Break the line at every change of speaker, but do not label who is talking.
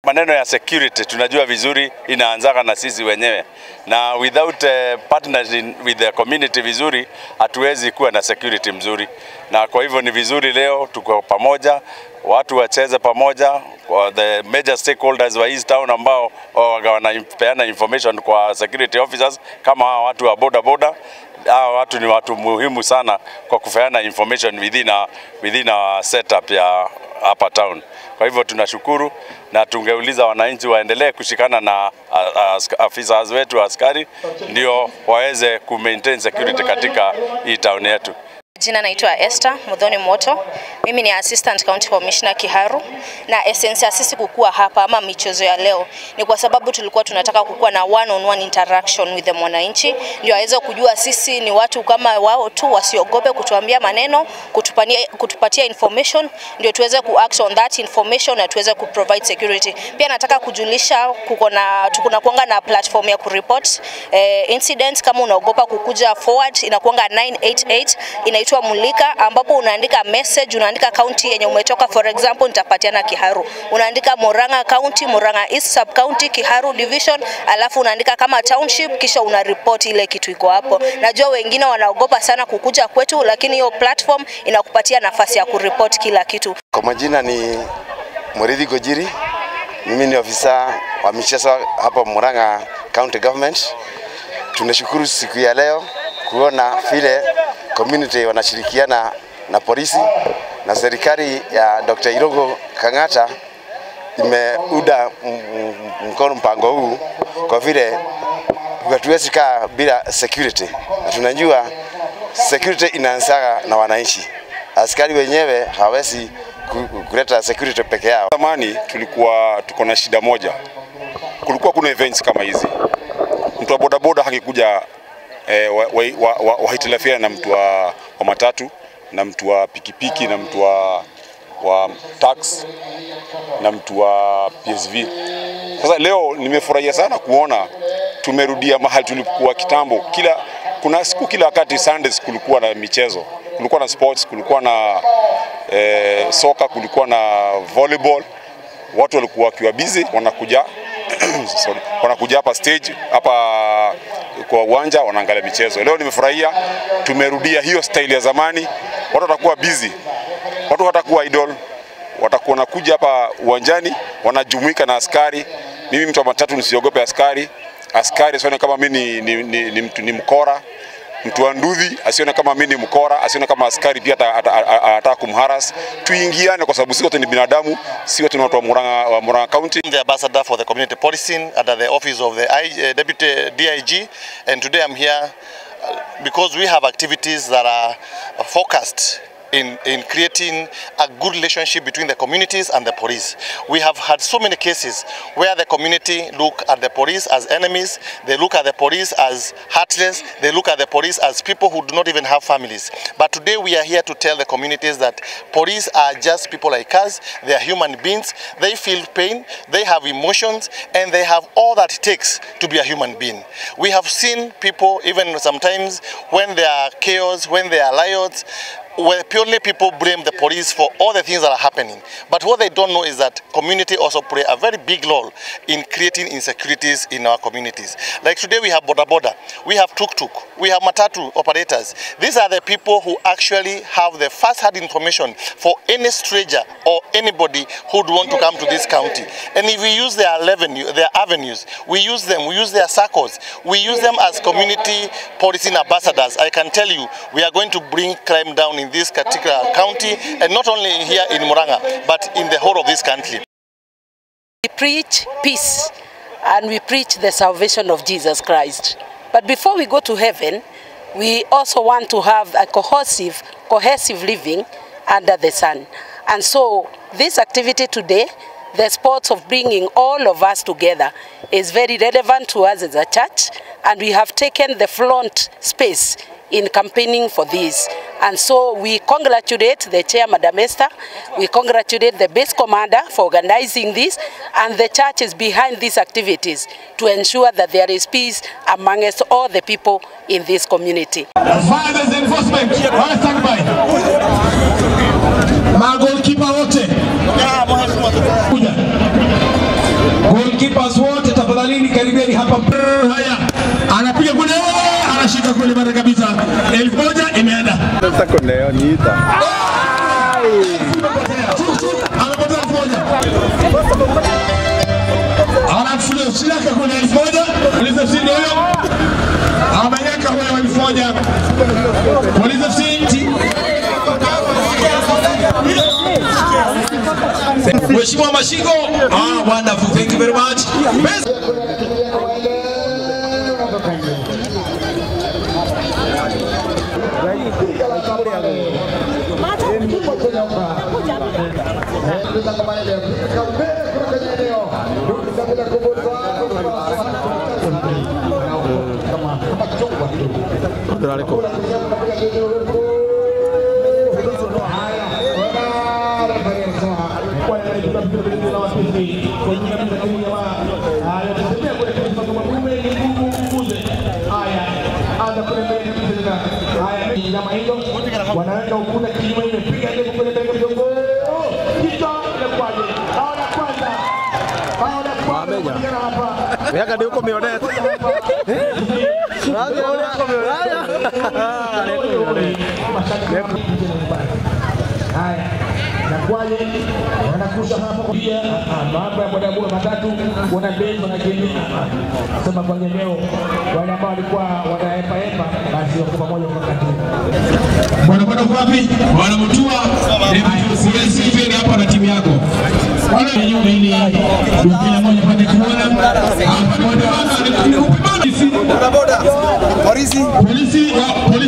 maneno ya security tunajua vizuri inaanzaga na sisi wenyewe, na without uh, partnering with the community vizuri, hatuwezi kuwa na security mzuri, na kwa hivyo ni vizuri leo tuko pamoja, watu wacheze pamoja, kwa the major stakeholders wa East Town ambao wanapeana information kwa security officers kama hawa watu wa boda boda hawa watu ni watu muhimu sana kwa kupeana information within a, within a setup ya hapa town. Kwa hivyo tunashukuru na tungeuliza wananchi waendelee kushikana na afisa wetu askari ndio waweze ku maintain security katika hii town yetu.
Jina naitwa Esther Mudhoni Moto. Mimi ni Assistant County Commissioner Kiharu, na essence ya sisi kukua hapa ama michezo ya leo ni kwa sababu tulikuwa tunataka kukuwa na one on one interaction with the mwananchi, ndio aweze kujua sisi ni watu kama wao tu, wasiogope kutuambia maneno, kutupania, kutupatia information ndio tuweze ku act on that information na tuweze ku provide security. Pia nataka kujulisha kuko na tukuna kuanga na platform ya kureport eh, incidents kama unaogopa kukuja forward, inakuanga 988 inaitwa Mulika, ambapo unaandika message, unaandika county yenye umetoka. For example, nitapatiana Kiharu, unaandika Murang'a County, Murang'a East Sub County, Kiharu Division, alafu unaandika kama township, kisha una report ile kitu iko hapo. Najua wengine wanaogopa sana kukuja kwetu, lakini hiyo platform inakupatia nafasi ya kuripoti kila kitu.
Kwa majina ni Murithi Gojiri, mimi ni ofisa wa michezo hapa Murang'a County Government. Tunashukuru siku ya leo kuona vile community wanashirikiana na polisi na serikali ya Dr. Irogo Kang'ata imeuda mkono mpango huu kwa vile hatuwezi kaa bila security, na tunajua security inaanzaga na wananchi. Askari wenyewe hawezi kuleta security peke yao.
Zamani tulikuwa tuko na shida moja, kulikuwa kuna events kama hizi, mtu wa bodaboda hakikuja eh, wahitilafiana wa, wa, wa na mtu wa, wa matatu na mtu wa pikipiki na mtu wa, wa tax na mtu wa PSV. Sasa leo nimefurahia sana kuona tumerudia mahali tulipokuwa kitambo. Kila kuna siku kila wakati Sundays kulikuwa na michezo, kulikuwa na sports, kulikuwa na eh, soka, kulikuwa na volleyball. Watu walikuwa wakiwa busy wanakuja sorry, wanakuja hapa stage hapa kwa uwanja wanaangalia michezo. Leo nimefurahia, tumerudia hiyo style ya zamani. Watu watakuwa busy, watu watakuwa idle, watakuwa nakuja hapa uwanjani, wanajumuika na askari. Mimi mtu wa matatu nisiogope askari, askari asione kama mimi ni, ni, ni, ni, mtu, ni mkora mtu wa ndudhi asione kama mimi ni mkora, asione kama askari pia anataka kumharas. Tuingiane kwa sababu sisi wote ni binadamu, sisi wote ni watu wa Murang'a, wa Murang'a County.
the ambassador for the community policing under the office of the I, uh, deputy DIG, and today I'm here uh, because we have activities that are focused in, in creating a good relationship between the communities and the police. We have had so many cases where the community look at the police as enemies, they look at the police as heartless, they look at the police as people who do not even have families. But today we are here to tell the communities that police are just people like us, they are human beings, they feel pain, they have emotions, and they have all that it takes to be a human being. We have seen people, even sometimes when there are chaos, when there are riots, where purely people blame the police for all the things that are happening. But what they don't know is that community also play a very big role in creating insecurities in our communities. Like today we have Boda Boda, we have Tuk Tuk, we have Matatu operators. These are the people who actually have the first-hand information for any stranger or anybody who would want to come to this county. And if we use their avenue, their avenues, we use them, we use their circles, we use them as community policing ambassadors. I can tell you, we are going to bring crime down in this particular county, and not only here in Murang'a, but in the whole of this country.
We preach peace and we preach the salvation of Jesus Christ. But before we go to heaven, we also want to have a cohesive, cohesive living under the sun. And so this activity today, the sports of bringing all of us together is very relevant to us as a church and we have taken the front space in campaigning for this. And so we congratulate the chair, Madam Esther. We congratulate the base commander for organizing this, and the church is behind these activities to ensure that there is peace amongst all the people in this community.
Fathers enforcement, wala standby. Magolikipa wote kuja. goalkeepers wote tafadhalini karibieni hapa. Haya, anapiga kule, anashika kule mara kabisa. Elfu moja imeenda. Amepotea elfu moja. Anafulia shiraka kule elfu moja. Polisi FC ndio huyo. Amenyaka huyo elfu moja. Polisi FC Mheshimiwa Mashingo, ah, wonderful. Thank you very much. Best.
wanaweka ukuta kinyume, imepiga ndefu kule mbele kidogo, kichwa inakuwaje? Bao la kwanza, bao la kwanza kupatikana hapa.
Miaka ndio uko mionete.
Haya, inakuwaje? Wanakusha hapa kwa pia mambo ya bodaboda matatu, wana bei wanakimbia. Sema kwa leo wale ambao walikuwa wanaepa epa, basi wako pamoja kwa wakati
Wanakwenda wapi? Wanamutua siwezi hivi hapa na timu yako. Wale nyuma ili kila mmoja pande kuona. Hapa boda waka ni upimani.
Boda boda. Polisi.
Polisi wa